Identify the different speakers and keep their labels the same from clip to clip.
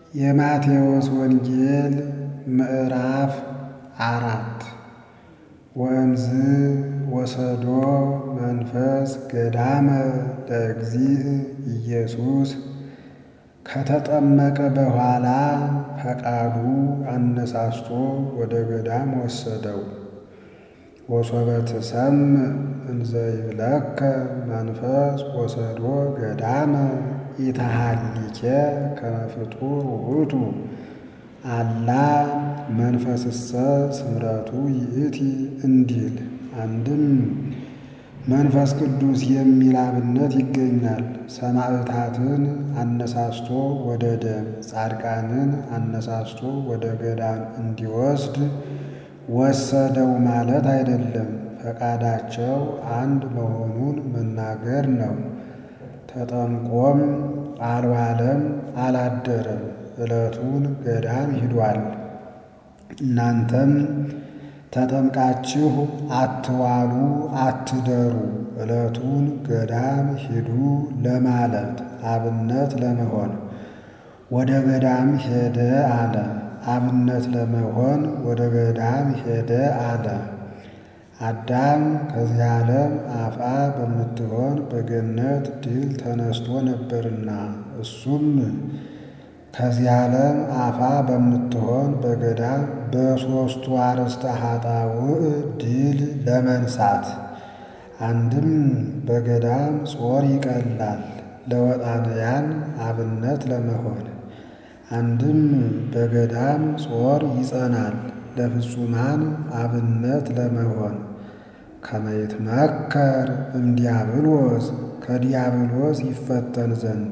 Speaker 1: የማቴዎስ ወንጌል ምዕራፍ አራት ወእምዝ ወሰዶ መንፈስ ገዳመ ለእግዚእ ኢየሱስ ከተጠመቀ በኋላ ፈቃዱ አነሳስቶ ወደ ገዳም ወሰደው። ወሶበ ትሰምዕ እንዘ ይብለከ መንፈስ ወሰዶ ገዳመ ኢተሃሊኬ ከመ ፍጡር ውእቱ አላ መንፈስሰ ስምረቱ ይእቲ እንዲል አንድም መንፈስ ቅዱስ የሚል አብነት ይገኛል። ሰማዕታትን አነሳስቶ ወደ ደም፣ ጻድቃንን አነሳስቶ ወደ ገዳም እንዲወስድ ወሰደው ማለት አይደለም። ፈቃዳቸው አንድ መሆኑን መናገር ነው። ተጠምቆም አልዋለም አላደረም፣ ዕለቱን ገዳም ሂዷል። እናንተም ተጠምቃችሁ አትዋሉ አትደሩ፣ ዕለቱን ገዳም ሂዱ ለማለት አብነት ለመሆን ወደ ገዳም ሄደ አለ። አብነት ለመሆን ወደ ገዳም ሄደ አለ። አዳም ከዚህ ዓለም አፍአ በምትሆን በገነት ድል ተነስቶ ነበርና እሱም ከዚህ ዓለም አፋ በምትሆን በገዳም በሦስቱ አርእስተ ኃጣውእ ድል ለመንሳት አንድም በገዳም ጾር ይቀላል ለወጣንያን አብነት ለመሆን አንድም በገዳም ጾር ይጸናል ለፍጹማን አብነት ለመሆን ከመ ይትመከር እምዲያብሎስ ከዲያብሎስ ይፈተን ዘንድ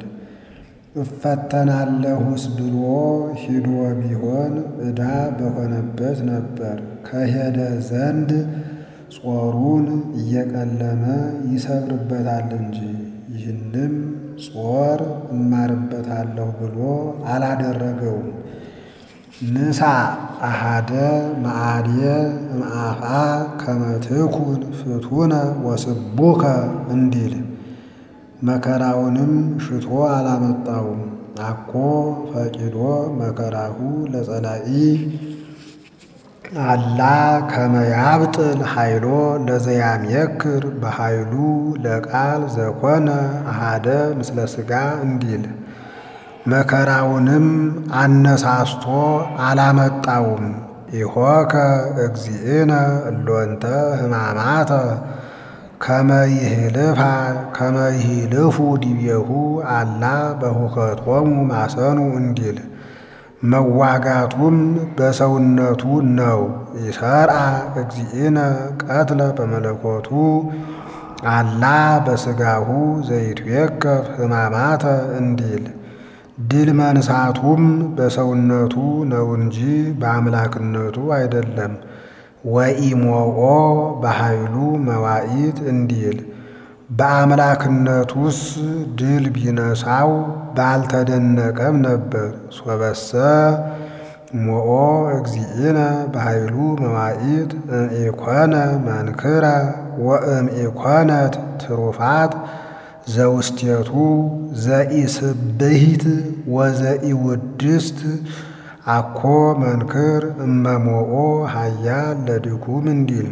Speaker 1: እፈተናለሁስ ብሎ ሂዶ ቢሆን ዕዳ በሆነበት ነበር። ከሄደ ዘንድ ጾሩን እየቀለመ ይሰብርበታል እንጂ ይህንም ጾር እማርበታለሁ ብሎ አላደረገውም። ንሳ አሃደ መዓድየ እምአፋ ከመ ትኩን ፍቱነ ወስቡከ እንዲል መከራውንም ሽቶ አላመጣውም። አኮ ፈቂዶ መከራሁ ለጸላኢ አላ ከመ ያብጥል ኃይሎ ለዘያምየክር በኃይሉ ለቃል ዘኮነ አሃደ ምስለ ሥጋ እንዲል መከራውንም አነሳስቶ አላመጣውም። ኢሖከ እግዚእነ እሎንተ ሕማማተ ከመ ይህልፋ ከመ ይህልፉ ዲቤሁ አላ በሁከቶሙ ማሰኑ እንዲል መዋጋቱም በሰውነቱ ነው። ይሰርአ እግዚእነ ቀትለ በመለኮቱ አላ በሥጋሁ ዘይትዌከፍ ሕማማተ እንዲል ድል መንሳቱም በሰውነቱ ነው እንጂ በአምላክነቱ አይደለም። ወኢሞኦ በኃይሉ መዋኢት እንዲል በአምላክነቱስ ድል ቢነሳው ባልተደነቀም ነበር። ሶበሰ ሞኦ እግዚእነ በኃይሉ መዋኢት እምኢኮነ መንክረ ወእምኢኮነት ትሩፋት ዘውስቴቱ ዘኢስብሂት ወዘኢውድስት አኮ መንክር እመሞኦ ኃያል ለድኩም እንዲል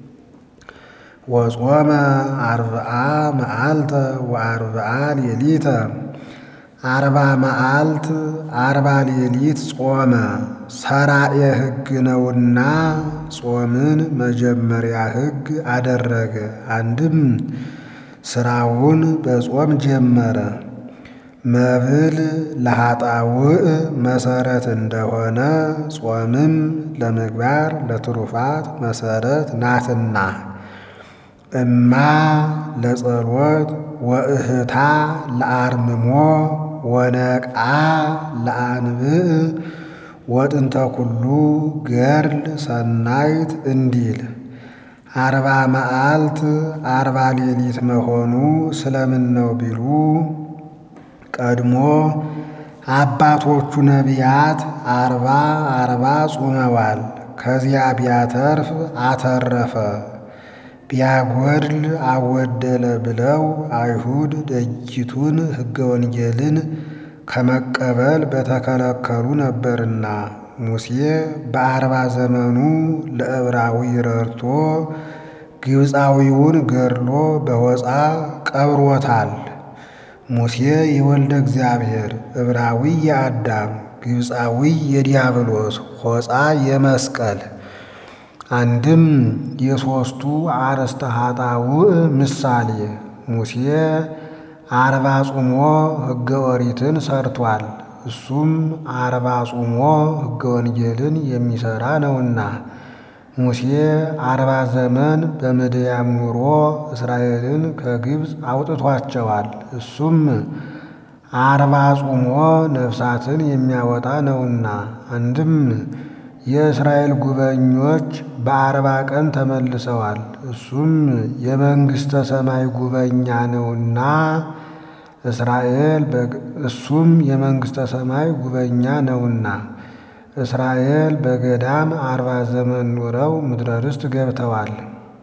Speaker 1: ወጾመ አርብዓ መዓልተ ወአርብዓ ሌሊተ አርባ መዓልት አርባ ሌሊት ጾመ። ሰራኤ ሕግ ነውና ጾምን መጀመሪያ ሕግ አደረገ። አንድም ስራውን በጾም ጀመረ። መብል ለኃጣውእ መሰረት እንደሆነ ጾምም ለምግባር ለትሩፋት መሰረት ናትና እማ ለጸሎት ወእህታ ለአርምሞ ወነቃ ለአንብዕ ወጥንተ ኩሉ ገድል ሰናይት እንዲል አርባ መዓልት አርባ ሌሊት መሆኑ ስለምን ነው ቢሉ ቀድሞ አባቶቹ ነቢያት አርባ አርባ ጾመዋል። ከዚያ ቢያተርፍ አተረፈ ቢያጎድል አወደለ ብለው አይሁድ ደጅቱን ሕገ ወንጌልን ከመቀበል በተከለከሉ ነበርና ሙሴ በአርባ ዘመኑ ለዕብራዊ ረድቶ ግብፃዊውን ገድሎ በሆፃ ቀብሮታል። ሙሴ የወልደ እግዚአብሔር ዕብራዊ የአዳም ግብፃዊ የዲያብሎስ ሆፃ የመስቀል አንድም የሦስቱ አርእስተ ኃጣውእ ምሳሌ ሙሴ አርባ ጾሞ ሕገ ኦሪትን ሰርቷል። እሱም አርባ ጾሞ ሕገ ወንጌልን የሚሠራ ነውና ሙሴ አርባ ዘመን በምድያም ኑሮ እስራኤልን ከግብፅ አውጥቷቸዋል። እሱም አርባ ጾሞ ነፍሳትን የሚያወጣ ነውና አንድም የእስራኤል ጉበኞች በአርባ ቀን ተመልሰዋል። እሱም የመንግሥተ ሰማይ ጉበኛ ነውና እስራኤል እሱም የመንግሥተ ሰማይ ጉበኛ ነውና እስራኤል በገዳም አርባ ዘመን ኑረው ምድረ ርስት ገብተዋል።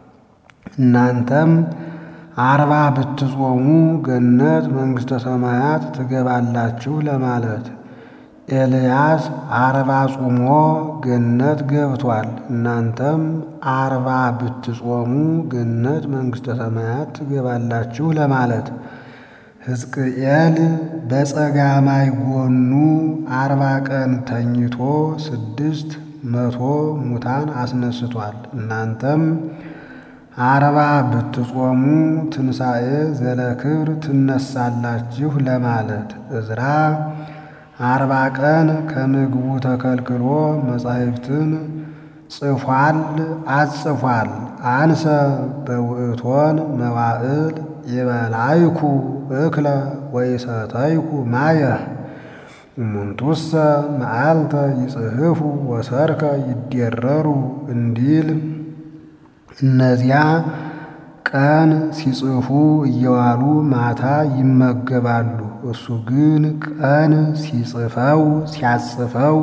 Speaker 1: እናንተም አርባ ብትጾሙ ገነት መንግሥተ ሰማያት ትገባላችሁ ለማለት ኤልያስ አርባ ጾሞ ገነት ገብቷል። እናንተም አርባ ብትጾሙ ገነት መንግሥተ ሰማያት ትገባላችሁ ለማለት ሕዝቅኤል በጸጋማይ ጎኑ አርባ ቀን ተኝቶ ስድስት መቶ ሙታን አስነስቷል። እናንተም አርባ ብትጾሙ ትንሣኤ ዘለክብር ትነሳላችሁ ለማለት ዕዝራ አርባ ቀን ከምግቡ ተከልክሎ መጻሕፍትን ጽፏል አጽፏል። አንሰ በውእቶን መዋዕል ይበላይኩ እክለ ወይሰተይኩ ማየ እሙንቱሰ መዓልተ ይጽሕፉ ወሰርከ ይዴረሩ እንዲል እነዚያ ቀን ሲጽፉ እየዋሉ ማታ ይመገባሉ። እሱ ግን ቀን ሲጽፈው ሲያጽፈው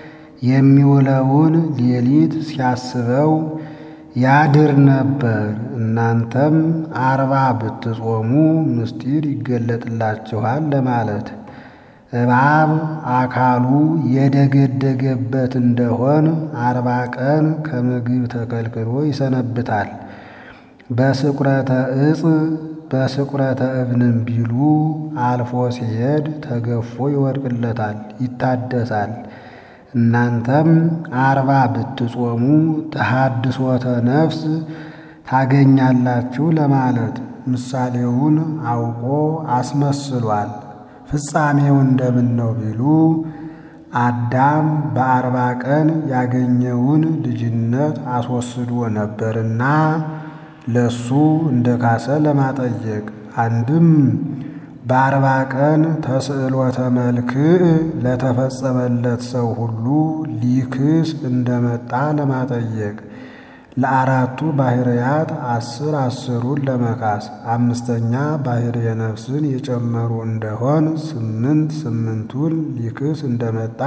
Speaker 1: የሚውለውን ሌሊት ሲያስበው ያድር ነበር። እናንተም አርባ ብትጾሙ ምስጢር ይገለጥላችኋል ለማለት እባብ አካሉ የደገደገበት እንደሆን አርባ ቀን ከምግብ ተከልክሎ ይሰነብታል። በስቁረተ ዕፅ በስቁረተ እብንም ቢሉ አልፎ ሲሄድ ተገፎ ይወድቅለታል፣ ይታደሳል። እናንተም አርባ ብትጾሙ ተሐድሶተ ነፍስ ታገኛላችሁ ለማለት ምሳሌውን አውቆ አስመስሏል። ፍጻሜው እንደምን ነው ቢሉ አዳም በአርባ ቀን ያገኘውን ልጅነት አስወስዶ ነበርና ለሱ እንደ ካሰ ለማጠየቅ አንድም በአርባ ቀን ተስዕሎተ መልክዕ ለተፈጸመለት ሰው ሁሉ ሊክስ እንደመጣ ለማጠየቅ ለአራቱ ባሕርያት አስር አስሩን ለመካስ አምስተኛ ባሕርየ ነፍስን የጨመሩ እንደሆን ስምንት ስምንቱን ሊክስ እንደመጣ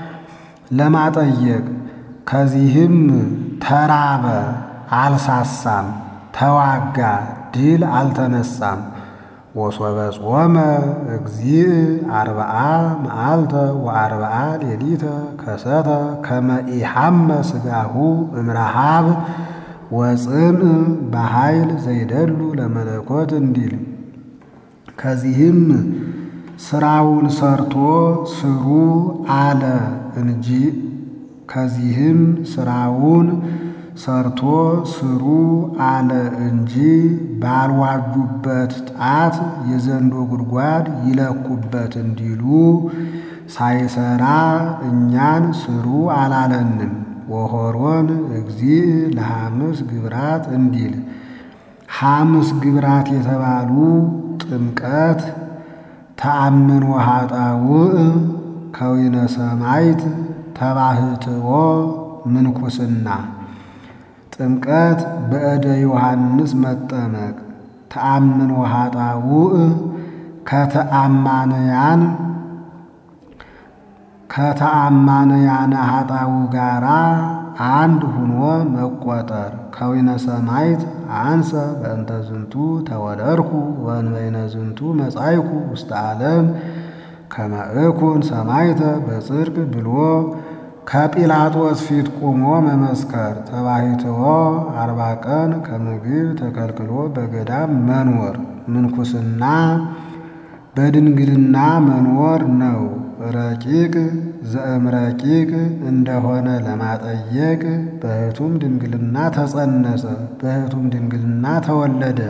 Speaker 1: ለማጠየቅ ከዚህም ተራበ አልሳሳም፣ ተዋጋ ድል አልተነሳም። ወሶበ ጾመ እግዚእ አርብዓ መዓልተ ወአርብዓ ሌሊተ ከሰተ ከመ ኢሐመ ሥጋሁ እምረሃብ ወጽምዕ በኃይል ዘይደሉ ለመለኮት እንዲል ከዚህም ስራውን ሰርቶ ስሩ አለ እንጂ ከዚህም ስራውን ሰርቶ ስሩ አለ እንጂ ባልዋጁበት ጣት የዘንዶ ጉድጓድ ይለኩበት እንዲሉ ሳይሰራ እኛን ስሩ አላለንም። ወሆሮን እግዚእ ለሐምስ ግብራት እንዲል ሐምስ ግብራት የተባሉ ጥምቀት፣ ተአምን ወኃጣውእ፣ ከዊነ ሰማይት፣ ተባህትዎ፣ ምንኩስና ጥምቀት በእደ ዮሐንስ መጠመቅ ተአምን ወኃጣውእ ከተአማንያን ከተአማንያነ ኃጣው ጋራ አንድ ሁኖ መቆጠር ከዊነ ሰማይት አንሰ በእንተ ዝንቱ ተወለድኩ ወእንበይነ ዝንቱ መጻይኩ ውስተ ዓለም ከመእኩን ሰማይተ በጽድቅ ብሎ ከጲላጦስ ፊት ቁሞ መመስከር። ተባሂትዎ አርባ ቀን ከምግብ ተከልክሎ በገዳም መኖር ምንኩስና በድንግልና መኖር ነው። ረቂቅ ዘእምረቂቅ እንደሆነ ለማጠየቅ በሕቱም ድንግልና ተጸነሰ፣ በሕቱም ድንግልና ተወለደ።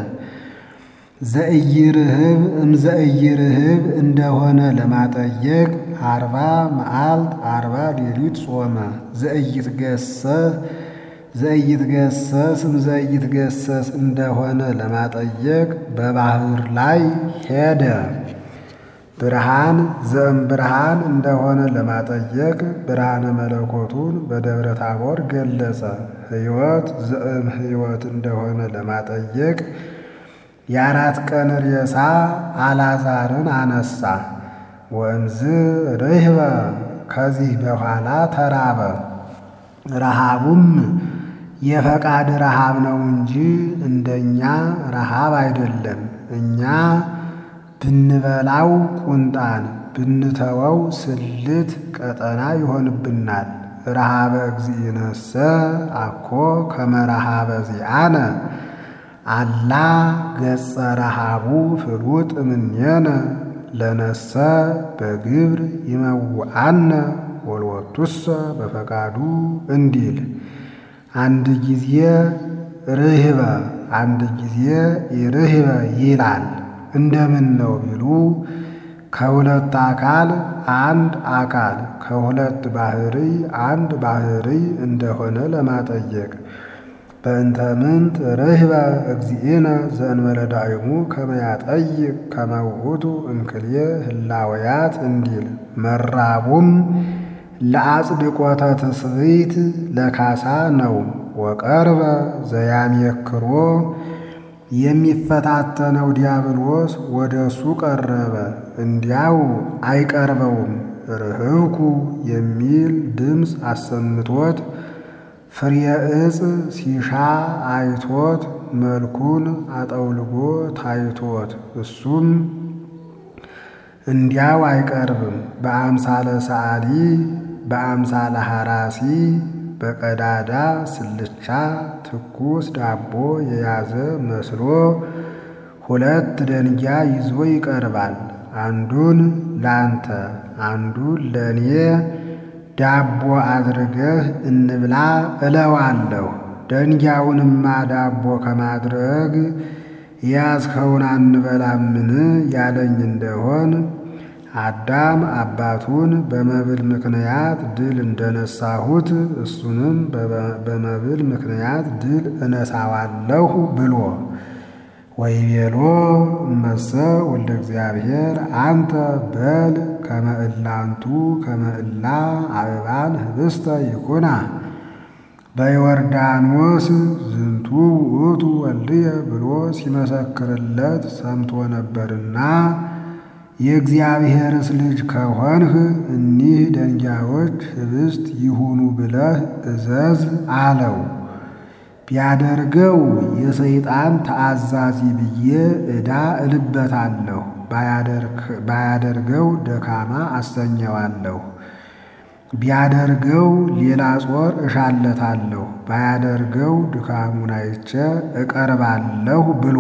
Speaker 1: ዘእይርህብ እምዘእይርህብ እንደሆነ ለማጠየቅ አርባ መዓልት አርባ ሌሊት ጾመ። ዘእይትገሰስ ዘእይትገሰስ እምዘእይትገሰስ እንደሆነ ለማጠየቅ በባህር ላይ ሄደ። ብርሃን ዘእም ብርሃን እንደሆነ ለማጠየቅ ብርሃነ መለኮቱን በደብረ ታቦር ገለጸ። ሕይወት ዘእም ሕይወት እንደሆነ ለማጠየቅ የአራት ቀን ሬሳ አልዓዛርን አነሳ። ወእምዝ ርህበ ከዚህ በኋላ ተራበ። ረሃቡም የፈቃድ ረሃብ ነው እንጂ እንደኛ ረሃብ አይደለም። እኛ ብንበላው ቁንጣን ብንተወው ስልት ቀጠና ይሆንብናል። ረሃበ እግዚእነሰ አኮ ከመ ረሃበ ዚአነ አላ ገጸ ረሃቡ ፍሉጥ እምኔነ ለነሰ በግብር ይመውአነ ወልወቱሰ በፈቃዱ እንዲል አንድ ጊዜ ርህበ አንድ ጊዜ ኢርህበ ይላል። እንደምን ነው ቢሉ ከሁለት አካል አንድ አካል ከሁለት ባህሪ አንድ ባህሪ እንደሆነ ለማጠየቅ በእንተ ምንት ርህበ እግዚእነ ዘእንበለ ዳይሙ ከመ ያጠይቅ ከመ ውእቱ እምክልየ ህላወያት እንዲል መራቡም ለአጽድቆተ ትስብእት ለካሳ ነው። ወቀርበ ዘያሜክሮ የሚፈታተነው ዲያብሎስ ወደ እሱ ቀረበ፣ እንዲያው አይቀርበውም። ርህብኩ የሚል ድምፅ አሰምቶት ፍሬ ዕፅ ሲሻ አይቶት መልኩን አጠውልጎ ታይቶት እሱም እንዲያው አይቀርብም። በአምሳለ ሰዓሊ በአምሳለ ሐራሲ በቀዳዳ ስልቻ ትኩስ ዳቦ የያዘ መስሎ ሁለት ደንጊያ ይዞ ይቀርባል። አንዱን ላንተ አንዱን ለእኔ ዳቦ አድርገህ እንብላ እለዋለሁ። ደንጊያውንማ ዳቦ ከማድረግ የያዝኸውን አንበላምን ያለኝ እንደሆን አዳም አባቱን በመብል ምክንያት ድል እንደነሳሁት እሱንም በመብል ምክንያት ድል እነሳዋለሁ ብሎ ወይቤሎ እመሰ ወልደ እግዚአብሔር አንተ በል ከመእላንቱ ከመእላ አበባን ህብስተ ይኩና በዮርዳኖስ ዝንቱ ውእቱ ወልድየ ብሎ ሲመሰክርለት ሰምቶ ነበርና የእግዚአብሔርስ ልጅ ከሆንህ እኒህ ደንጊያዎች ህብስት ይሁኑ ብለህ እዘዝ አለው። ቢያደርገው የሰይጣን ተአዛዚ ብዬ ዕዳ እልበታለሁ፣ ባያደርገው ደካማ አሰኘዋለሁ። ቢያደርገው ሌላ ጾር እሻለታለሁ፣ ባያደርገው ድካሙን አይቼ እቀርባለሁ ብሎ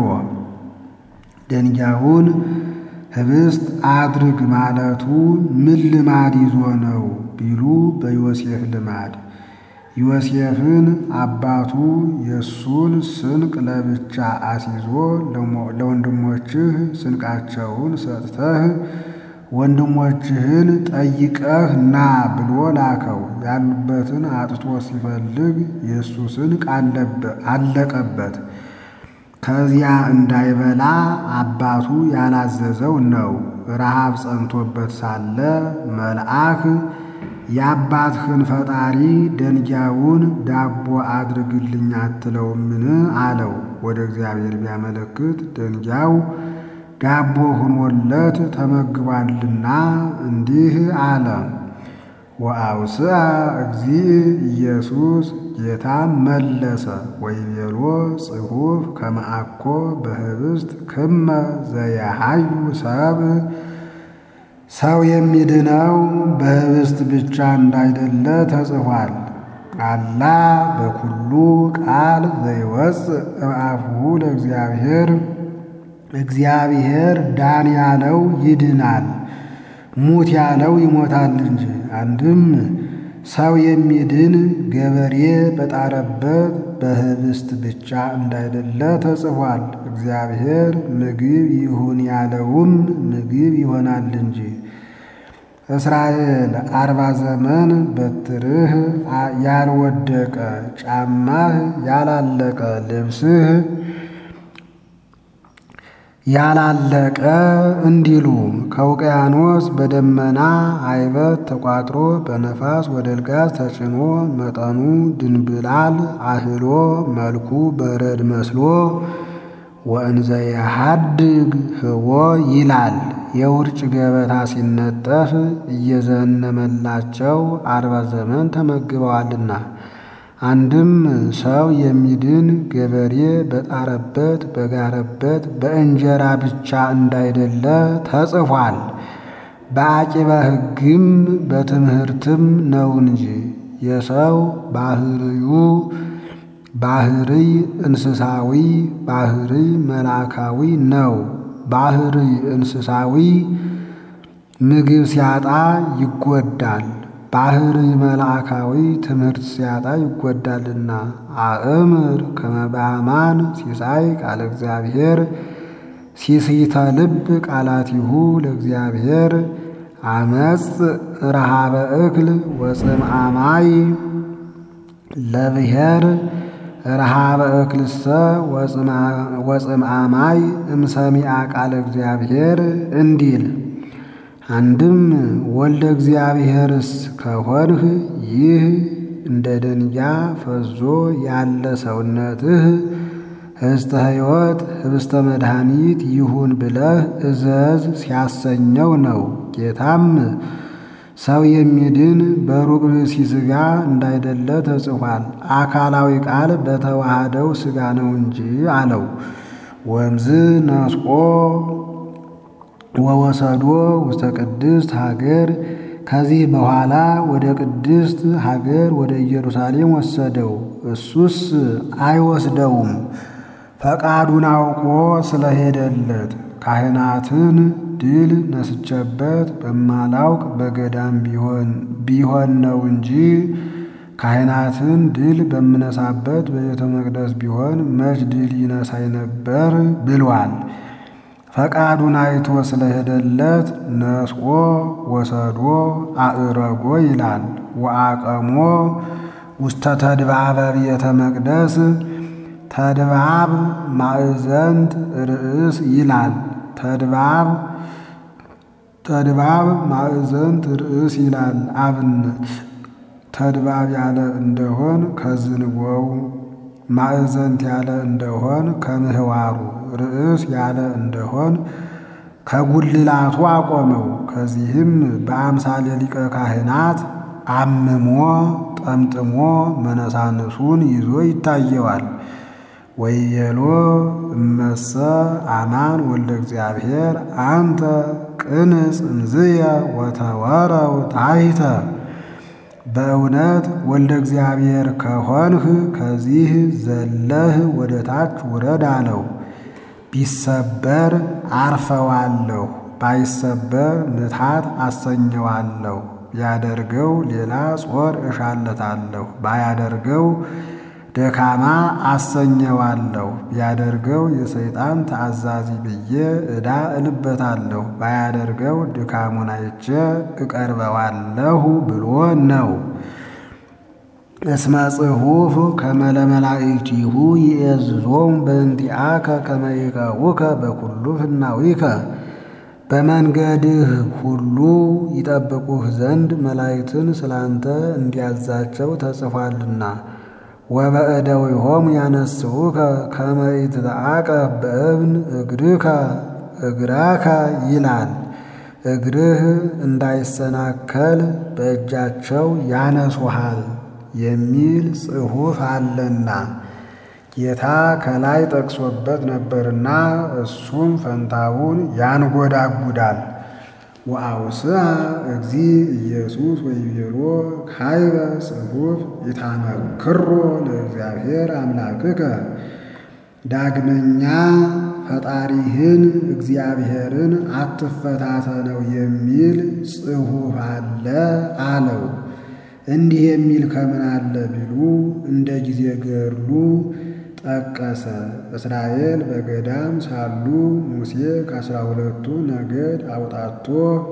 Speaker 1: ደንጊያውን ህብስት አድርግ ማለቱ ምን ልማድ ይዞ ነው ቢሉ በዮሴፍ ልማድ ዮሴፍን አባቱ የእሱን ስንቅ ለብቻ አስይዞ ለወንድሞችህ ስንቃቸውን ሰጥተህ ወንድሞችህን ጠይቀህ ና ብሎ ላከው። ያሉበትን አጥቶ ሲፈልግ የእሱ ስንቅ አለቀበት። ከዚያ እንዳይበላ አባቱ ያላዘዘው ነው። ረሃብ ጸንቶበት ሳለ መልአክ የአባትህን ፈጣሪ ደንጊያውን ዳቦ አድርግልኝ አትለውምን? አለው። ወደ እግዚአብሔር ቢያመለክት ደንጊያው ዳቦ ሆኖለት ተመግቧልና እንዲህ አለ። ወአውስአ እግዚእ ኢየሱስ ጌታም መለሰ ወይቤሎ ጽሑፍ ከመአኮ በህብስት ክመ ዘያሃዩ ሰብ ሰው የሚድነው በህብስት ብቻ እንዳይደለ ተጽፏል። አላ በኩሉ ቃል ዘይወፅእ እምአፉሁ ለእግዚአብሔር እግዚአብሔር ዳን ያለው ይድናል፣ ሙት ያለው ይሞታል እንጂ። አንድም ሰው የሚድን ገበሬ በጣረበት በህብስት ብቻ እንዳይደለ ተጽፏል። እግዚአብሔር ምግብ ይሁን ያለውም ምግብ ይሆናል እንጂ። እስራኤል አርባ ዘመን በትርህ ያልወደቀ ጫማህ ያላለቀ ልብስህ ያላለቀ እንዲሉ ከውቅያኖስ በደመና አይበት ተቋጥሮ በነፋስ ወደ ልጋስ ተጭኖ መጠኑ ድንብላል አህሎ መልኩ በረድ መስሎ ወእንዘ የሐድግ ህቦ ይላል። የውርጭ ገበታ ሲነጠፍ እየዘነመላቸው አርባ ዘመን ተመግበዋልና። አንድም ሰው የሚድን ገበሬ በጣረበት በጋረበት በእንጀራ ብቻ እንዳይደለ ተጽፏል። በአቂበ ሕግም በትምህርትም ነው እንጂ የሰው ባህርዩ ባህርይ እንስሳዊ ባህርይ መልአካዊ ነው። ባህርይ እንስሳዊ ምግብ ሲያጣ ይጎዳል። ባህርይ መልአካዊ ትምህርት ሲያጣ ይጎዳልና። አእምር ከመባማን ሲሳይ ቃለ እግዚአብሔር ሲሲተ ልብ ቃላቲሁ ለእግዚአብሔር አመፅ ረሃበ እክል ወፅምአማይ ለብሔር ረሃበ እክልሰ ወፅምአማይ እምሰሚአ ቃለ እግዚአብሔር እንዲል አንድም ወልደ እግዚአብሔርስ ከሆንህ ይህ እንደ ደንጊያ ፈዞ ያለ ሰውነትህ ህብስተ ሕይወት ህብስተ መድኃኒት ይሁን ብለህ እዘዝ ሲያሰኘው ነው። ጌታም ሰው የሚድን በሩቅ ብእሲ ሥጋ እንዳይደለ ተጽፏል። አካላዊ ቃል በተዋሃደው ሥጋ ነው እንጂ አለው። ወምዝ ነስቆ ወወሰዶ ውስተ ቅድስት ሀገር ከዚህ በኋላ ወደ ቅድስት ሀገር ወደ ኢየሩሳሌም ወሰደው። እሱስ አይወስደውም፣ ፈቃዱን አውቆ ስለሄደለት ካህናትን ድል ነስቼበት በማላውቅ በገዳም ቢሆን ነው እንጂ ካህናትን ድል በምነሳበት በቤተ መቅደስ ቢሆን መች ድል ይነሳይ ነበር ብሏል። ፈቃዱን አይቶ ስለሄደለት ነስቆ ወሰዶ አእረጎ ይላል። ወአቀሞ ውስተ ተድባበ ቤተ መቅደስ ተድባብ ማእዘንት ርእስ ይላል። ተድባብ ተድባብ ማእዘንት ርእስ ይላል። አብነት ተድባብ ያለ እንደሆን ከዝንጎው ማእዘንት ያለ እንደሆን ከምህዋሩ ርእስ ያለ እንደሆን ከጉልላቱ አቆመው። ከዚህም በአምሳለ ሊቀ ካህናት አምሞ ጠምጥሞ መነሳንሱን ይዞ ይታየዋል። ወየሎ እመሰ አማን ወልደ እግዚአብሔር አንተ ቅንጽ እምዝየ ወተወረው ታሕተ በእውነት ወልደ እግዚአብሔር ከሆንህ ከዚህ ዘለህ ወደ ታች ውረድ አለው። ቢሰበር አርፈዋለሁ፣ ባይሰበር ምትሃት አሰኘዋለሁ። ቢያደርገው ሌላ ጾር እሻለታለሁ፣ ባያደርገው ደካማ አሰኘዋለሁ። ቢያደርገው የሰይጣን ተአዛዚ ብዬ ዕዳ እልበታለሁ፣ ባያደርገው ድካሙን አይቼ እቀርበዋለሁ ብሎ ነው። እስመ ጽሑፍ ከመ ለመላእክቲሁ ይእዝዞሙ በእንቲአከ ከመ ይቀቡከ በኩሉ ፍናዊከ በመንገድህ ሁሉ ይጠብቁህ ዘንድ መላእክትን ስላንተ እንዲያዛቸው ተጽፏልና። ወበእደዊሆሙ ያነስኡከ ከመ ኢትተዓቀብ በእብን እግርከ እግራከ ይላል። እግርህ እንዳይሰናከል በእጃቸው ያነሱሃል የሚል ጽሑፍ አለና ጌታ ከላይ ጠቅሶበት ነበርና እሱም ፈንታውን ያንጎዳጉዳል። ወአውስአ እግዚ ኢየሱስ ወይቤሎ ካይበ ጽሑፍ ኢታመክሮ ለእግዚአብሔር አምላክከ ዳግመኛ ፈጣሪህን እግዚአብሔርን አትፈታተነው የሚል ጽሑፍ አለ አለው። እንዲህ የሚል ከምን አለ ቢሉ እንደ ጊዜ ገድሉ ጠቀሰ። እስራኤል በገዳም ሳሉ ሙሴ ከአስራ ሁለቱ ነገድ አውጣቶ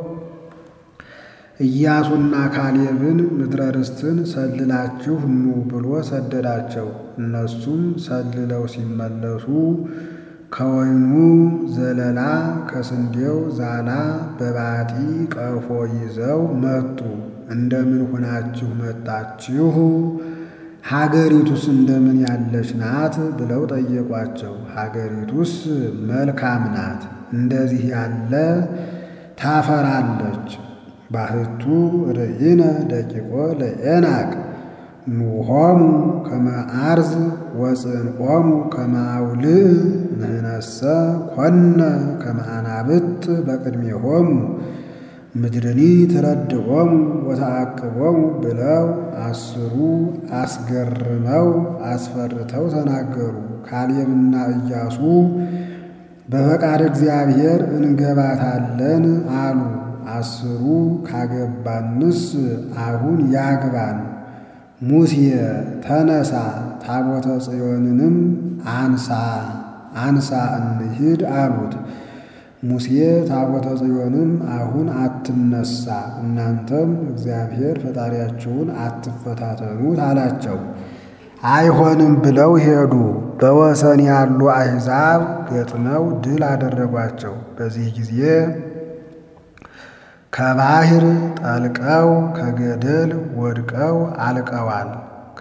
Speaker 1: ኢያሱና ካሌብን ምድረ ርስትን ሰልላችሁ ኑ ብሎ ሰደዳቸው። እነሱም ሰልለው ሲመለሱ ከወይኑ ዘለላ ከስንዴው ዛላ በባጢ ቀፎ ይዘው መጡ። እንደምን ሆናችሁ መጣችሁ? ሀገሪቱስ እንደምን ያለች ናት? ብለው ጠየቋቸው። ሀገሪቱስ መልካም ናት፣ እንደዚህ ያለ ታፈራለች። ባህቱ ርኢነ ደቂቆ ለዔናቅ ኑሆሙ ከመ አርዝ ወጽንዖሙ ከመ አውልዕ ንሕነሰ ኮነ ከመ አናብጥ በቅድሜሆሙ ምድርኒ ትረድዖሙ ወተዓቅቦሙ ብለው አስሩ አስገርመው አስፈርተው ተናገሩ። ካሌብና ኢያሱ በፈቃድ እግዚአብሔር እንገባታለን አሉ። አስሩ ካገባንስ አሁን ያግባን። ሙሴ ተነሳ፣ ታቦተ ጽዮንንም አንሳ አንሳ እንሂድ አሉት። ሙሴ ታቦተ ጽዮንም አሁን አትነሳ፣ እናንተም እግዚአብሔር ፈጣሪያችሁን አትፈታተኑት አላቸው። አይሆንም ብለው ሄዱ። በወሰን ያሉ አሕዛብ ገጥመው ድል አደረጓቸው። በዚህ ጊዜ ከባሕር ጠልቀው ከገደል ወድቀው አልቀዋል።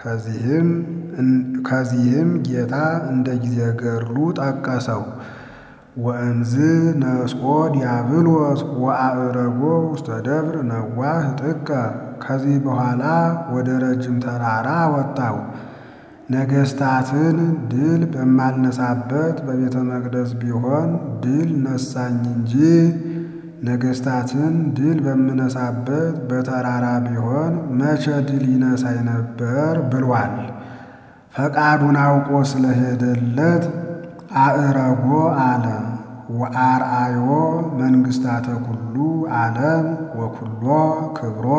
Speaker 1: ከዚህም ጌታ እንደ ጊዜ ገድሉ ጠቀሰው። ወእንዝ ነስኦ ዲያብሎስ ወአዕረጎ ውስተ ደብር ነዋህ ጥቀ። ከዚህ በኋላ ወደ ረጅም ተራራ ወጣው። ነገሥታትን ድል በማልነሳበት በቤተ መቅደስ ቢሆን ድል ነሳኝ እንጂ ነገሥታትን ድል በምነሳበት በተራራ ቢሆን መቼ ድል ይነሳኝ ነበር ብሏል። ፈቃዱን አውቆ ስለሄደለት አዕረጎ አለ። ወአርአዮ መንግሥታተ ኩሉ ዓለም ወኩሎ ክብሮ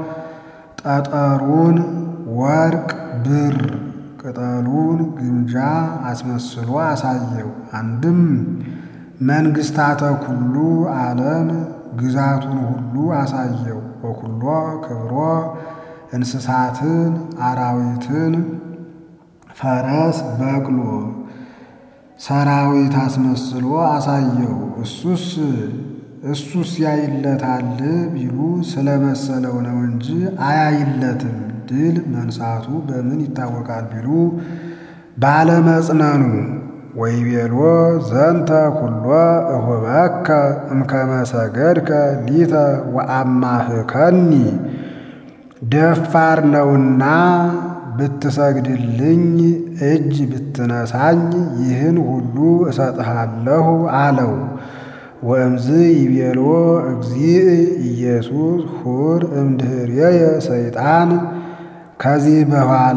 Speaker 1: ጠጠሩን ወርቅ ብር ቅጠሉን ግምጃ አስመስሎ አሳየው። አንድም መንግሥታተ ኩሉ ዓለም ግዛቱን ሁሉ አሳየው። ወኩሎ ክብሮ እንስሳትን፣ አራዊትን፣ ፈረስ፣ በቅሎ ሰራዊት አስመስሎ አሳየው። እሱስ እሱስ ያይለታል ቢሉ ስለመሰለው ነው እንጂ አያይለትም። ድል መንሳቱ በምን ይታወቃል ቢሉ ባለመጽነኑ። ወይቤሎ ዘንተ ኩሎ እሁበከ እምከመ ሰገድከ ሊተ ወአማህከኒ ደፋር ነውና ብትሰግድልኝ እጅ ብትነሳኝ ይህን ሁሉ እሰጥሃለሁ አለው። ወእምዝ ይቤሎ እግዚእ ኢየሱስ ሁር እምድኅሬየ ሰይጣን ከዚህ በኋላ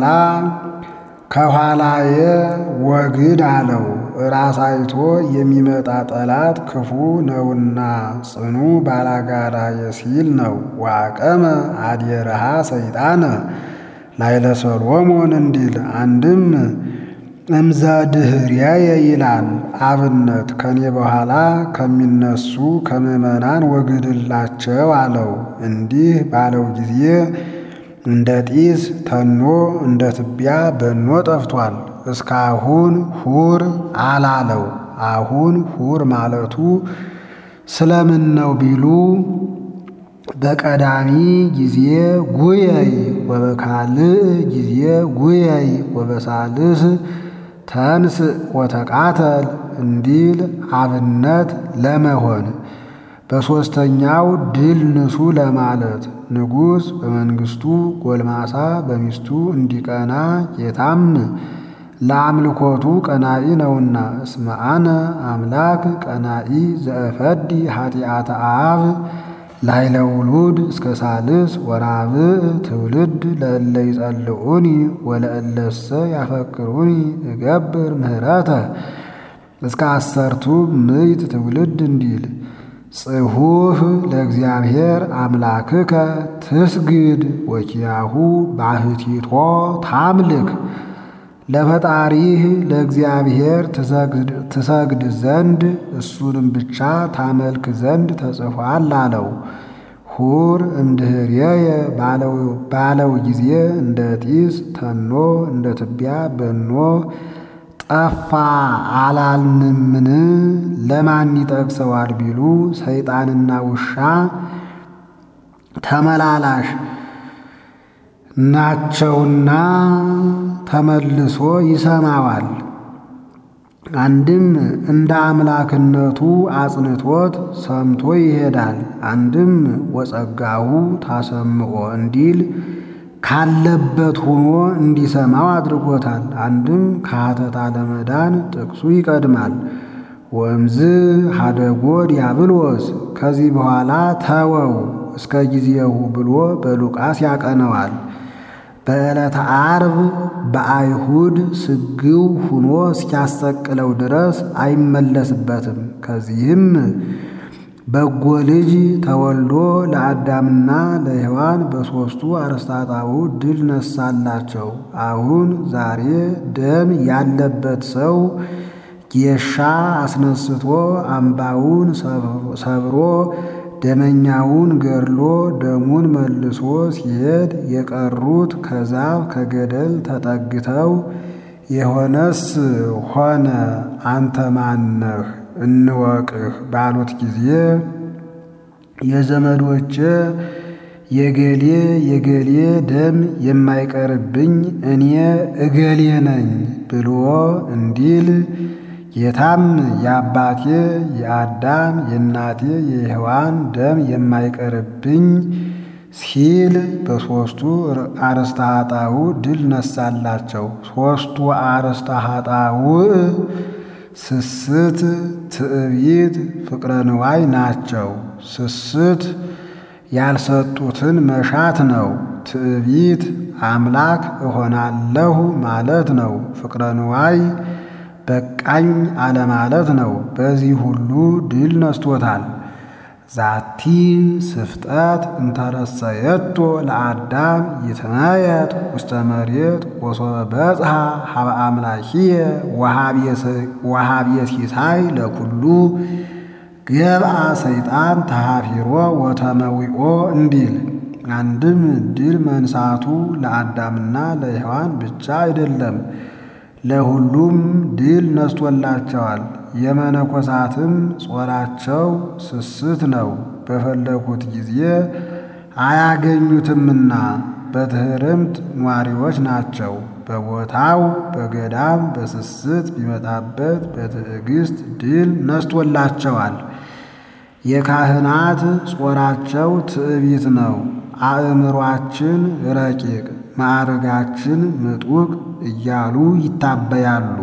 Speaker 1: ከኋላዬ ወግድ አለው። ራስ አይቶ የሚመጣ ጠላት ክፉ ነውና ጽኑ ባላጋራየ ሲል ነው። ዋቀመ አድየረሃ ሰይጣነ ላይለ ሰሎሞን እንዲል አንድም እምዘ ድኅሬየ ይላል። አብነት ከኔ በኋላ ከሚነሱ ከምዕመናን ወግድላቸው አለው። እንዲህ ባለው ጊዜ እንደ ጢስ ተኖ እንደ ትቢያ በኖ ጠፍቷል። እስካሁን ሁር አላለው። አሁን ሁር ማለቱ ስለምን ነው ቢሉ በቀዳሚ ጊዜ ጉየይ ወበካልእ ጊዜ ጉየይ ወበሳልስ ተንስ ወተቃተል እንዲል አብነት ለመሆን በሦስተኛው ድል ንሱ ለማለት ንጉሥ በመንግሥቱ ጎልማሳ በሚስቱ እንዲቀና ጌታም ለአምልኮቱ ቀናኢ ነውና እስመ አነ አምላክ ቀናኢ ዘእፈዲ ኃጢአተ አብ ላይለ ውሉድ እስከ ሳልስ ወራብዕ ትውልድ ለእለ ይጸልዑኒ ወለእለሰ ያፈቅሩኒ እገብር ምህረተ እስከ አሰርቱ ምዕት ትውልድ እንዲል ጽሑፍ ለእግዚአብሔር አምላክከ ትስግድ ወኪያሁ ባሕቲቶ ታምልክ ለፈጣሪህ ለእግዚአብሔር ትሰግድ ዘንድ እሱንም ብቻ ታመልክ ዘንድ ተጽፏል አለው። ሁር እምድኅሬየ ባለው ጊዜ እንደ ጢስ ተኖ እንደ ትቢያ በኖ ጠፋ አላልንምን? ለማን ይጠቅሰዋል ቢሉ ሰይጣንና ውሻ ተመላላሽ ናቸውና ተመልሶ ይሰማዋል። አንድም እንደ አምላክነቱ አጽንቶት ሰምቶ ይሄዳል። አንድም ወጸጋሁ ታሰምዖ እንዲል ካለበት ሆኖ እንዲሰማው አድርጎታል። አንድም ከሀተታ ለመዳን ጥቅሱ ይቀድማል። ወእምዝ ሀደጎ ዲያብሎስ ከዚህ በኋላ ተወው እስከ ጊዜሁ ብሎ በሉቃስ ያቀነዋል። በዕለተ ዓርብ በአይሁድ ስግው ሁኖ እስኪያሰቅለው ድረስ አይመለስበትም። ከዚህም በጎ ልጅ ተወልዶ ለአዳምና ለሔዋን በሦስቱ አርስታጣው ድል ነሳላቸው። አሁን ዛሬ ደም ያለበት ሰው ጌሻ አስነስቶ አምባውን ሰብሮ ደመኛውን ገድሎ ደሙን መልሶ ሲሄድ የቀሩት ከዛፍ ከገደል ተጠግተው የሆነስ ሆነ አንተ ማነህ እንወቅህ ባሉት ጊዜ የዘመዶቼ የገሌ የገሌ ደም የማይቀርብኝ እኔ እገሌ ነኝ ብሎ እንዲል ጌታም የአባቴ የአዳም የእናቴ የሔዋን ደም የማይቀርብኝ ሲል በሦስቱ አርእስተ ኃጣውእ ድል ነሳላቸው። ሦስቱ አርእስተ ኃጣውእ ስስት፣ ትዕቢት፣ ፍቅረ ንዋይ ናቸው። ስስት ያልሰጡትን መሻት ነው። ትዕቢት አምላክ እሆናለሁ ማለት ነው። ፍቅረ ንዋይ በቃኝ አለማለት ነው። በዚህ ሁሉ ድል ነስቶታል። ዛቲ ስፍጠት እንተረሰየቶ ለአዳም ይትመየጥ ውስተ መሬት ወሶበ በጽሐ ሀበ አምላኪየ ወሀብየ ሲሳይ ለኩሉ ገብአ ሰይጣን ተሃፊሮ ወተመዊኦ እንዲል አንድም ድል መንሳቱ ለአዳምና ለሔዋን ብቻ አይደለም ለሁሉም ድል ነስቶላቸዋል። የመነኮሳትም ጾራቸው ስስት ነው። በፈለጉት ጊዜ አያገኙትምና በትሕርምት ኗሪዎች ናቸው። በቦታው በገዳም በስስት ቢመጣበት በትዕግስት ድል ነስቶላቸዋል። የካህናት ጾራቸው ትዕቢት ነው። አእምሯችን ረቂቅ ማዕረጋችን ምጡቅ እያሉ ይታበያሉ።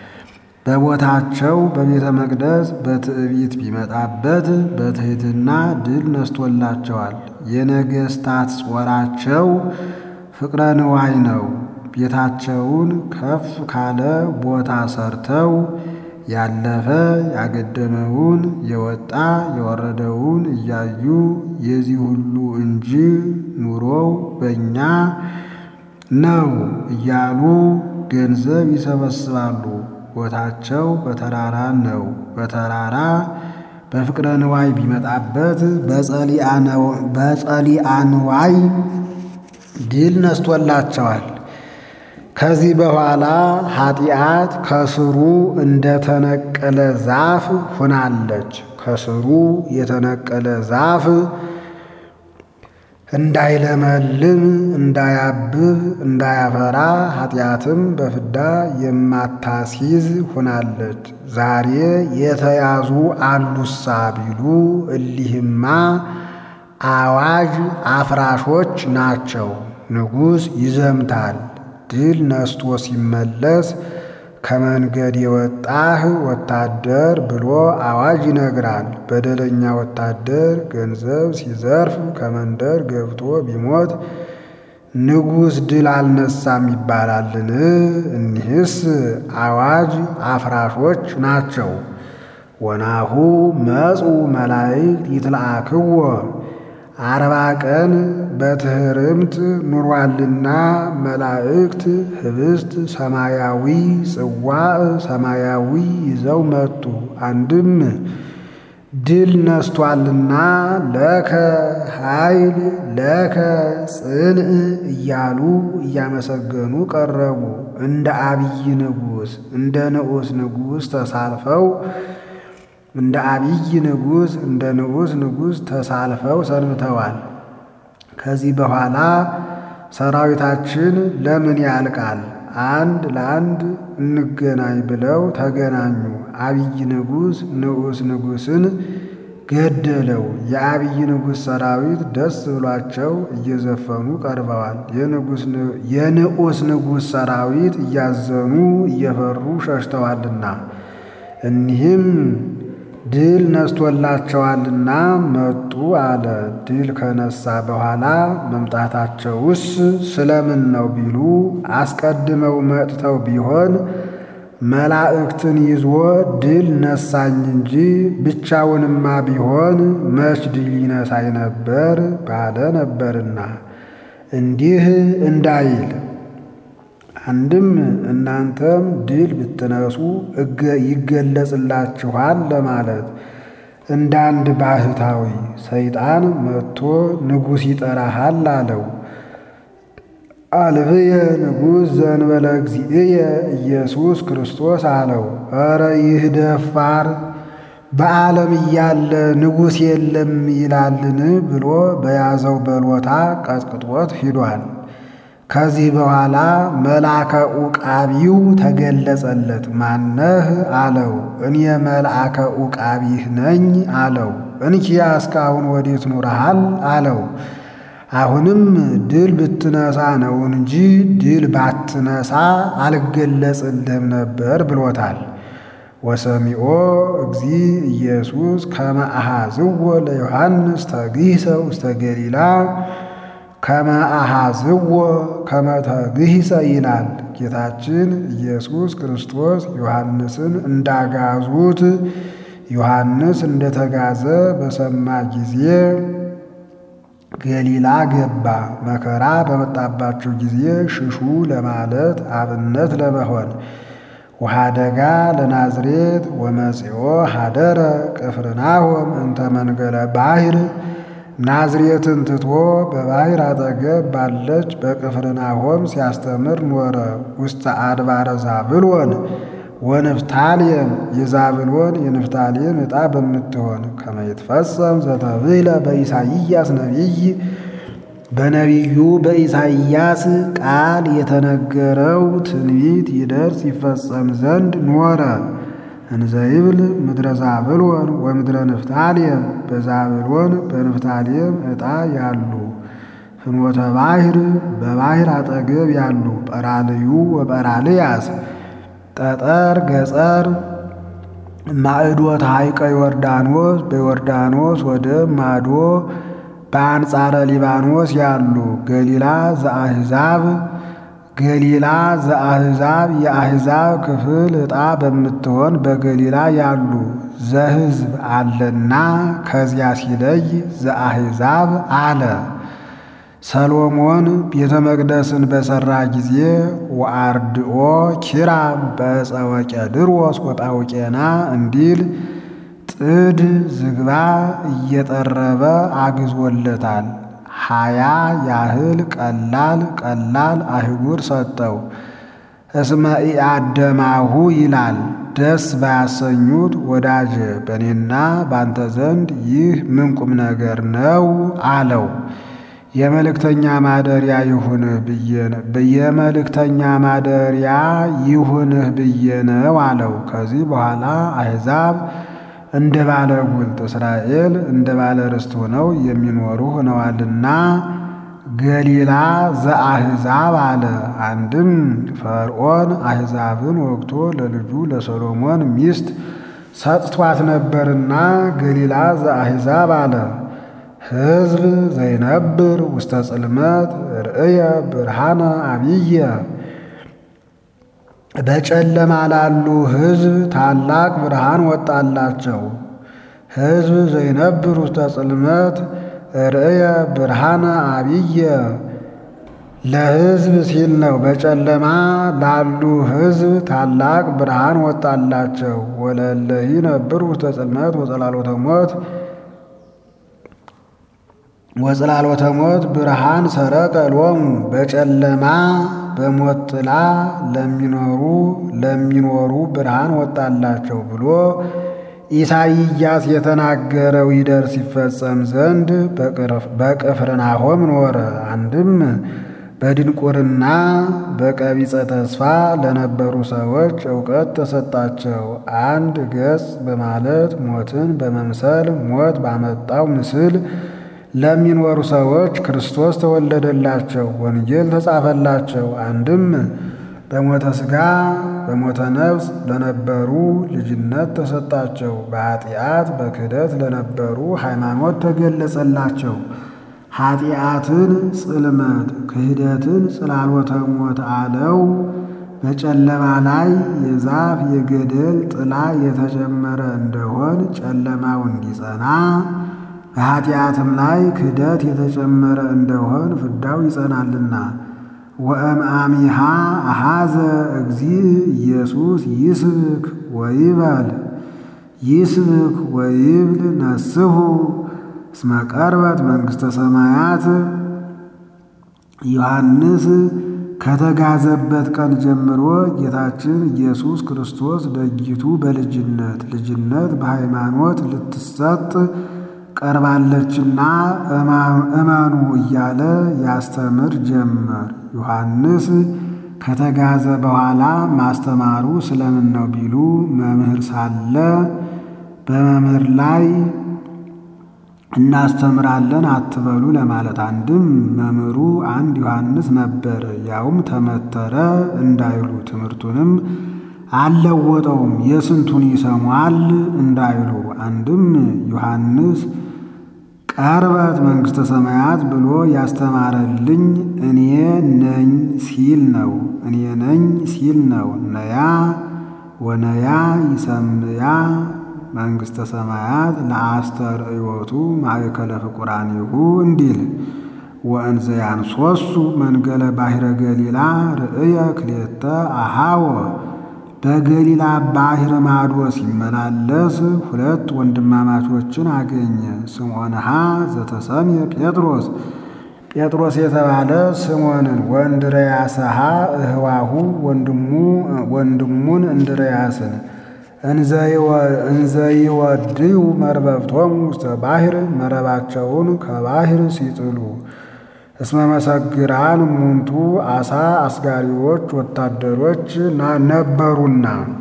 Speaker 1: በቦታቸው በቤተ መቅደስ በትዕቢት ቢመጣበት በትሕትና ድል ነስቶላቸዋል። የነገሥታት ጾራቸው ፍቅረ ንዋይ ነው። ቤታቸውን ከፍ ካለ ቦታ ሰርተው ያለፈ ያገደመውን የወጣ የወረደውን እያዩ የዚህ ሁሉ እንጂ ኑሮው በእኛ ነው እያሉ ገንዘብ ይሰበስባሉ። ቦታቸው በተራራ ነው። በተራራ በፍቅረ ንዋይ ቢመጣበት በጸሊአ ንዋይ ድል ነስቶላቸዋል። ከዚህ በኋላ ኃጢአት ከስሩ እንደተነቀለ ዛፍ ሆናለች። ከስሩ የተነቀለ ዛፍ እንዳይለመልም እንዳያብብ እንዳያፈራ ኃጢአትም በፍዳ የማታስይዝ ሆናለች። ዛሬ የተያዙ አሉሳ ቢሉ እሊህማ አዋጅ አፍራሾች ናቸው። ንጉሥ ይዘምታል። ድል ነስቶ ሲመለስ ከመንገድ የወጣህ ወታደር ብሎ አዋጅ ይነግራል። በደለኛ ወታደር ገንዘብ ሲዘርፍ ከመንደር ገብቶ ቢሞት ንጉሥ ድል አልነሳም ይባላልን? እኒህስ አዋጅ አፍራሾች ናቸው። ወናሁ መጹ መላእክት ይትለአክዎ አርባ ቀን በትሕርምት ኑሯልና መላእክት ኅብስት ሰማያዊ ጽዋዕ ሰማያዊ ይዘው መጡ። አንድም ድል ነስቷልና ለከ ኃይል ለከ ጽንዕ እያሉ እያመሰገኑ ቀረቡ። እንደ አብይ ንጉሥ እንደ ንዑስ ንጉሥ ተሳልፈው እንደ አብይ ንጉሥ እንደ ንዑስ ንጉሥ ተሳልፈው ሰንብተዋል። ከዚህ በኋላ ሰራዊታችን ለምን ያልቃል? አንድ ለአንድ እንገናኝ ብለው ተገናኙ። አብይ ንጉሥ ንዑስ ንጉሥን ገደለው። የአብይ ንጉሥ ሰራዊት ደስ ብሏቸው እየዘፈኑ ቀርበዋል። የንዑስ ንጉሥ ሰራዊት እያዘኑ እየፈሩ ሸሽተዋልና እኒህም ድል ነስቶላቸዋልና መጡ አለ። ድል ከነሳ በኋላ መምጣታቸውስ ስለምን ነው ቢሉ አስቀድመው መጥተው ቢሆን መላእክትን ይዞ ድል ነሳኝ እንጂ ብቻውንማ ቢሆን መች ድል ይነሳኝ ነበር ባለ ነበርና እንዲህ እንዳይል አንድም እናንተም ድል ብትነሱ ይገለጽላችኋል ለማለት እንደ አንድ ባህታዊ ሰይጣን መጥቶ ንጉሥ ይጠራሃል አለው። አልብየ ንጉሥ ዘንበለ እግዚእየ ኢየሱስ ክርስቶስ አለው። ኧረ ይህ ደፋር በዓለም እያለ ንጉሥ የለም ይላልን ብሎ በያዘው በሎታ ቀጥቅጦት ሂዷል። ከዚህ በኋላ መልአከ ኡቃቢው ተገለጸለት። ማነህ አለው። እኔ መልአከ ኡቃቢህ ነኝ አለው። እንኪያ እስካሁን ወዴት ኑረሃል አለው። አሁንም ድል ብትነሳ ነው እንጂ ድል ባትነሳ አልገለጽልህም ነበር ብሎታል። ወሰሚዖ እግዚ ኢየሱስ ከመ አኀዝዎ ለዮሐንስ ተግሂሰ ውስተ ገሊላ ከመ አኀዝዎ ከመ ተግሂሰ ይላል። ጌታችን ኢየሱስ ክርስቶስ ዮሐንስን እንዳጋዙት ዮሐንስ እንደተጋዘ በሰማ ጊዜ ገሊላ ገባ። መከራ በመጣባቸው ጊዜ ሽሹ ለማለት አብነት ለመሆን ወሃደጋ ለናዝሬት ወመጺኦ ሀደረ ቅፍርናሆም እንተ መንገለ ባሕር ናዝሬትን ትቶ በባሕር አጠገብ ባለች በቅፍርናሆም ሲያስተምር ኖረ። ውስተ አድባረ ዛብሎን ወንፍታሌም የዛብሎን የንፍታሌም ዕጣ በምትሆን ከመ ይትፈጸም ዘተብህለ በኢሳይያስ ነቢይ በነቢዩ በኢሳይያስ ቃል የተነገረው ትንቢት ይደርስ ይፈጸም ዘንድ ኖረ። እንዘይብል ምድረ ዛብሎን ወምድረ ንፍታሌም በዛብሎን በንፍታሌም ዕጣ ያሉ ፍኖተ ባሕር በባሕር አጠገብ ያሉ ጰራልዩ ወጰራልያስ ጠጠር ገጸር ማዕዶት ሐይቀ ዮርዳኖስ በዮርዳኖስ ወደ ማዶ በአንጻረ ሊባኖስ ያሉ ገሊላ ዘአሕዛብ ገሊላ ዘአሕዛብ የአሕዛብ ክፍል ዕጣ በምትሆን በገሊላ ያሉ ዘሕዝብ አለና ከዚያ ሲለይ ዘአሕዛብ አለ። ሰሎሞን ቤተ መቅደስን በሠራ ጊዜ ወአርድኦ ኪራም በዕፀ ወቄድሮስ ወጳውቄና እንዲል ጥድ ዝግባ እየጠረበ አግዞለታል። ሀያ ያህል ቀላል ቀላል አህጉር ሰጠው። እስመ ኢአደማሁ ይላል ደስ ባያሰኙት ወዳጄ በእኔና ባንተ ዘንድ ይህ ምን ቁም ነገር ነው አለው። የመልእክተኛ ማደሪያ ይሁንህ ብዬ የመልእክተኛ ማደሪያ ይሁንህ ብዬ ነው አለው። ከዚህ በኋላ አሕዛብ እንደ ባለ ጉልት እስራኤል እንደ ባለ ርስት ሆነው የሚኖሩ ሆነዋልና ገሊላ ዘአሕዛብ አለ። አንድም ፈርዖን አሕዛብን ወግቶ ለልጁ ለሰሎሞን ሚስት ሰጥቷት ነበርና ገሊላ ዘአሕዛብ አለ። ሕዝብ ዘይነብር ውስተ ጽልመት ርእየ ብርሃነ አብየ በጨለማ ላሉ ሕዝብ ታላቅ ብርሃን ወጣላቸው። ሕዝብ ዘይነብር ውስተ ጽልመት ርእየ ብርሃነ አብየ ለሕዝብ ሲል ነው። በጨለማ ላሉ ሕዝብ ታላቅ ብርሃን ወጣላቸው። ወለለይ ነብር ውስተ ጽልመት ወጸላሎተ ሞት ወጽላሎተ ሞት ብርሃን ሰረቀ ሎሙ በጨለማ በሞት ጥላ ለሚኖሩ ለሚኖሩ ብርሃን ወጣላቸው ብሎ ኢሳይያስ የተናገረው ይደርስ ይፈጸም ዘንድ በቅፍርናሆም ኖረ። አንድም በድንቁርና በቀቢጸ ተስፋ ለነበሩ ሰዎች እውቀት ተሰጣቸው። አንድ ገጽ በማለት ሞትን በመምሰል ሞት ባመጣው ምስል ለሚኖሩ ሰዎች ክርስቶስ ተወለደላቸው፣ ወንጌል ተጻፈላቸው። አንድም በሞተ ሥጋ በሞተ ነፍስ ለነበሩ ልጅነት ተሰጣቸው። በኃጢአት በክህደት ለነበሩ ሃይማኖት ተገለጸላቸው። ኃጢአትን ጽልመት ክህደትን ጽላሎተ ሞት አለው። በጨለማ ላይ የዛፍ የገደል ጥላ የተጨመረ እንደሆን ጨለማው እንዲጸና በኃጢአትም ላይ ክህደት የተጨመረ እንደሆን ፍዳው ይጸናልና። ወእምአሚሃ አሃዘ እግዚእ ኢየሱስ ይስብክ ወይበል ይስብክ ወይብል ነስሑ እስመ ቀርበት መንግሥተ ሰማያት ዮሐንስ ከተጋዘበት ቀን ጀምሮ ጌታችን ኢየሱስ ክርስቶስ ደጊቱ በልጅነት ልጅነት በሃይማኖት ልትሰጥ ቀርባለችና እመኑ እያለ ያስተምር ጀመር። ዮሐንስ ከተጋዘ በኋላ ማስተማሩ ስለምን ነው ቢሉ መምህር ሳለ በመምህር ላይ እናስተምራለን አትበሉ ለማለት። አንድም መምህሩ አንድ ዮሐንስ ነበር፣ ያውም ተመተረ እንዳይሉ ትምህርቱንም አልለወጠውም የስንቱን ይሰሟል እንዳይሉ። አንድም ዮሐንስ ቀርበት መንግሥተ ሰማያት ብሎ ያስተማረልኝ እኔ ነኝ ሲል ነው። እኔ ነኝ ሲል ነው። ነያ ወነያ ይሰምያ መንግሥተ ሰማያት ለአስተርእዮቱ ማእከለ ፍቁራኒሁ እንዲል ወእንዘ ያንሶሱ መንገለ ባሕረ ገሊላ ርእየ ክልኤተ አሃወ በገሊላ ባሕር ማዶ ሲመላለስ ሁለት ወንድማማቾችን አገኘ። ስምዖንሃ ዘተሰምየ ጴጥሮስ ጴጥሮስ የተባለ ስምዖንን ወእንድርያስሃ እህዋሁ ወንድሙ ወንድሙን እንድርያስን እንዘይወድዩ መርበብቶሙ ውስተ ባሕር መረባቸውን ከባሕር ሲጥሉ እስመ መሰግራን እሙንቱ አሳ አስጋሪዎች ወታደሮች ነበሩና።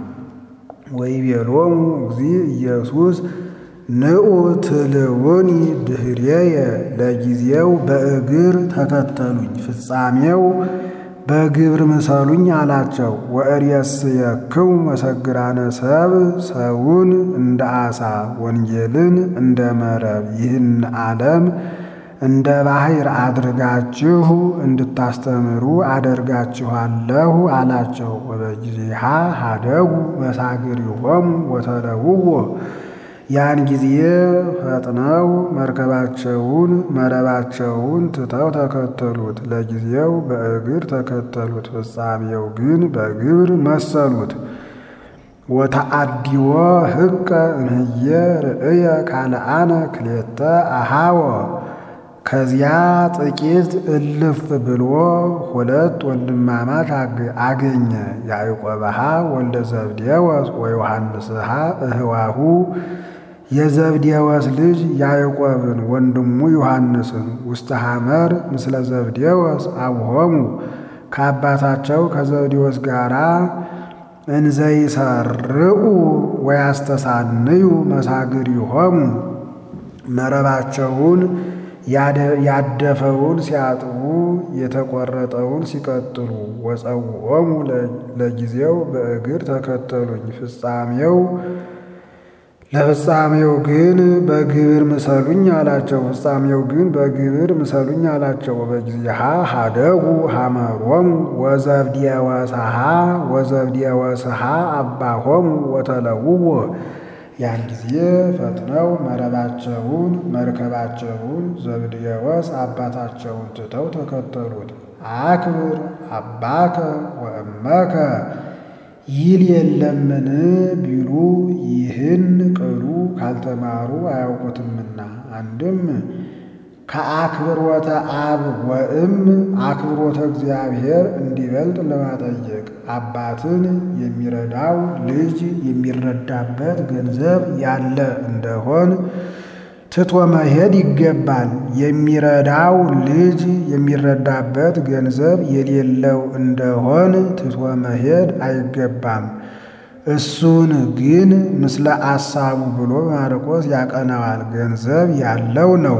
Speaker 1: ወይቤሎሙ እግዚእ ኢየሱስ ንዑ ትልውኒ ድኅሬየ ለጊዜው በእግር ተከተሉኝ፣ ፍጻሜው በግብር ምሰሉኝ አላቸው። ወእሬስየክሙ መሰግራነ ሰብ ሰውን እንደ አሳ ወንጌልን እንደ መረብ ይህን ዓለም እንደ ባሕር አድርጋችሁ እንድታስተምሩ አደርጋችኋለሁ አላቸው። ወበጊዜሃ ሀደጉ መሳግሪሆሙ ወተለውዎ ያን ጊዜ ፈጥነው መርከባቸውን መረባቸውን ትተው ተከተሉት። ለጊዜው በእግር ተከተሉት፣ ፍጻሜው ግን በግብር መሰሉት። ወተአዲዎ ሕቀ እምህየ ርእየ ካልአነ ክሌተ አሃወ ከዚያ ጥቂት እልፍ ብሎ ሁለት ወንድማማች አገኘ። ያዕቆብሃ ወልደ ዘብዴዎስ ወዮሐንስሃ እህዋሁ የዘብዴዎስ ልጅ ያዕቆብን ወንድሙ ዮሐንስን ውስተ ሐመር ምስለ ዘብዴዎስ አብሆሙ ከአባታቸው ከዘብዴዎስ ጋር እንዘይሰርዑ ወያስተሳንዩ መሳግሪሆሙ መረባቸውን ያደፈውን ሲያጥቡ የተቆረጠውን ሲቀጥሉ ወፀውዖሙ ለጊዜው በእግር ተከተሉኝ ፍጻሜው ለፍጻሜው ግን በግብር ምሰሉኝ አላቸው። ፍጻሜው ግን በግብር ምሰሉኝ አላቸው። በጊዜሃ ሀደጉ ሀመሮሙ ወዘብድየ ወሰሃ ወዘብድየ ወሰሃ አባሆሙ ወተለውዎ ያን ጊዜ ፈጥነው መረባቸውን መርከባቸውን ዘብድየ ወስ አባታቸውን ትተው ተከተሉት። አክብር አባከ ወእመከ ይል የለምን ቢሉ ይህን ቅሉ ካልተማሩ አያውቁትምና። አንድም ከአክብሮተ አብ ወእም አክብሮተ እግዚአብሔር እንዲበልጥ ለማጠየቅ አባትን የሚረዳው ልጅ የሚረዳበት ገንዘብ ያለ እንደሆን ትቶ መሄድ ይገባል። የሚረዳው ልጅ የሚረዳበት ገንዘብ የሌለው እንደሆን ትቶ መሄድ አይገባም። እሱን ግን ምስለ አሳቡ ብሎ ማርቆስ ያቀናዋል። ገንዘብ ያለው ነው።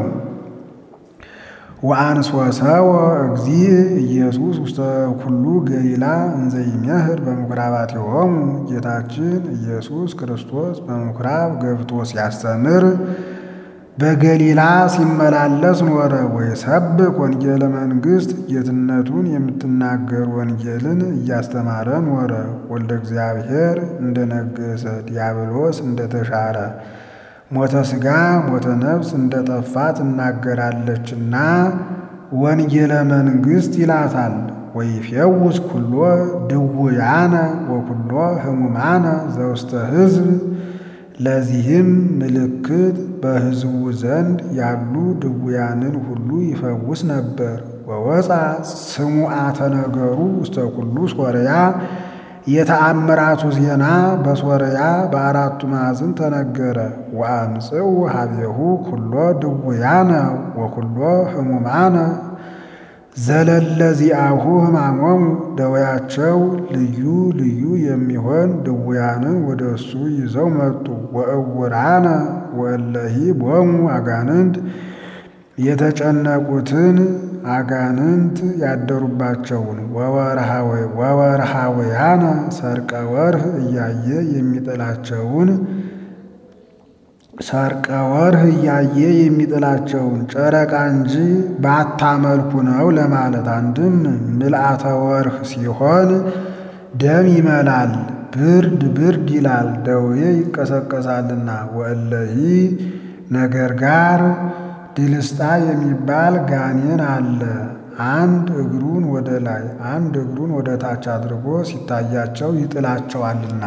Speaker 1: ወአንሶሰወ እግዚእ ኢየሱስ ውስተ ኩሉ ገሊላ እንዘ ይሜህር በምኵራባቲሆሙ ጌታችን ኢየሱስ ክርስቶስ በምኵራብ ገብቶ ሲያስተምር በገሊላ ሲመላለስ ኖረ። ወይሰብክ ወንጌለ መንግሥት ጌትነቱን የምትናገር ወንጌልን እያስተማረ ኖረ። ወልደ እግዚአብሔር እንደነገሰ ዲያብሎስ እንደተሻረ ሞተ ሥጋ ሞተ ነፍስ እንደጠፋ ትናገራለችና ወንጌለ መንግሥት ይላታል። ወይፌውስ ኩሎ ድውያነ ወኩሎ ሕሙማነ ዘውስተ ሕዝብ ለዚህም ምልክት በሕዝቡ ዘንድ ያሉ ድውያንን ሁሉ ይፈውስ ነበር። ወወፃ ስሙዓተ ነገሩ ውስተ ኩሉ ሶርያ የተአምራቱ ዜና በሶርያ በአራቱ ማዕዝን ተነገረ። ወአምጽኡ ሀቤሁ ኩሎ ድውያነ ወኩሎ ሕሙማነ ዘለለዚአሁ ሕማሞሙ ደዌያቸው ልዩ ልዩ የሚሆን ድውያንን ወደ እሱ ይዘው መጡ። ወእውራነ ወእለሂ ቦሙ አጋንንት የተጨነቁትን አጋንንት ያደሩባቸውን ወወርሃውያነ ሰርቀ ወርህ እያየ የሚጥላቸውን ሰርቀ ወርህ እያየ የሚጥላቸውን ጨረቃ እንጂ ባታመልኩ ነው ለማለት። አንድም ምልአተ ወርህ ሲሆን ደም ይመላል፣ ብርድ ብርድ ይላል፣ ደዌ ይቀሰቀሳልና። ወእለሂ ነገር ጋር ድልስጣ የሚባል ጋኔን አለ። አንድ እግሩን ወደ ላይ አንድ እግሩን ወደ ታች አድርጎ ሲታያቸው ይጥላቸዋልና።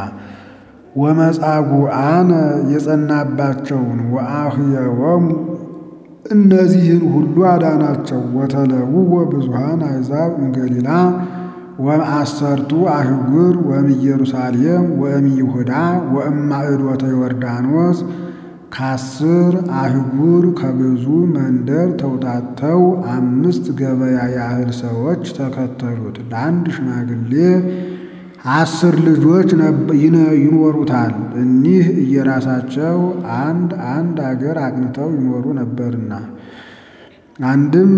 Speaker 1: ወመጻጉዓነ የጸናባቸውን ወአህየወሙ እነዚህን ሁሉ አዳናቸው። ወተለውወ ብዙሃን አሕዛብ እምገሊላ ወእምአሰርቱ አህጉር ወእምኢየሩሳሌም ወእምይሁዳ ወእማዕዶተ ዮርዳኖስ ከአስር አህጉር ከብዙ መንደር ተውጣተው አምስት ገበያ ያህል ሰዎች ተከተሉት። ለአንድ ሽማግሌ አስር ልጆች ይኖሩታል። እኒህ እየራሳቸው አንድ አንድ አገር አቅንተው ይኖሩ ነበርና አንድም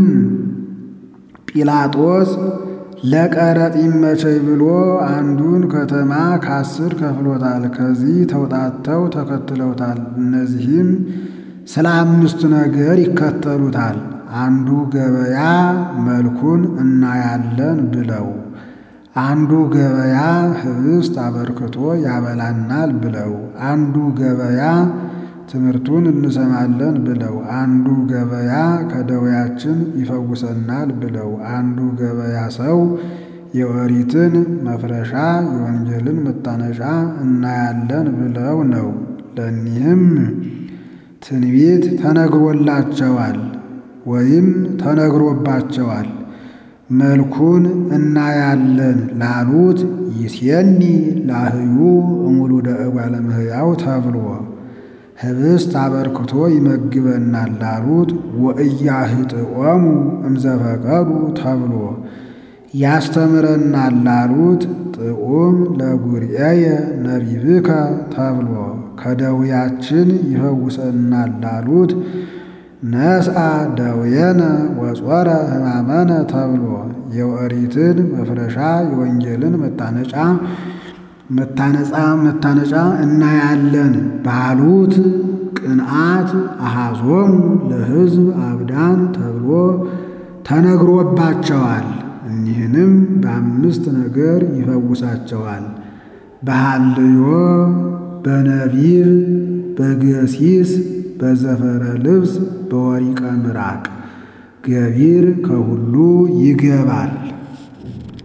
Speaker 1: ጲላጦስ ለቀረጥ ይመቸኝ ብሎ አንዱን ከተማ ከአስር ከፍሎታል። ከዚህ ተውጣተው ተከትለውታል። እነዚህም ስለ አምስቱ ነገር ይከተሉታል። አንዱ ገበያ መልኩን እናያለን ብለው፣ አንዱ ገበያ ኅብስት አበርክቶ ያበላናል ብለው፣ አንዱ ገበያ ትምህርቱን እንሰማለን ብለው፣ አንዱ ገበያ ከደዌያችን ይፈውሰናል ብለው፣ አንዱ ገበያ ሰው የኦሪትን መፍረሻ የወንጌልን መታነሻ እናያለን ብለው ነው። ለእኒህም ትንቢት ተነግሮላቸዋል ወይም ተነግሮባቸዋል። መልኩን እናያለን ላሉት ይሴኒ ላህዩ እሙሉደ እጓለ እመሕያው ተብሎ ኅብስት አበርክቶ ይመግበናል ላሉት ወእያህጥኦሙ እምዘፈቀዱ ተብሎ ያስተምረናል ላሉት ጥዑም ለጉርኤየ ነቢብከ ተብሎ ከደዌያችን ይፈውሰናል ላሉት ነስአ ደዌነ ወጾረ ሕማመነ ተብሎ የኦሪትን መፍረሻ የወንጌልን መታነጫ መታነጻ መታነጫ እናያለን ባሉት ቅንዓት አሃዞሙ ለሕዝብ አብዳን ተብሎ ተነግሮባቸዋል። እኒህንም በአምስት ነገር ይፈውሳቸዋል። በሃልዮ በነቢብ በገሲስ በዘፈረ ልብስ በወሪቀ ምራቅ ገቢር ከሁሉ ይገባል።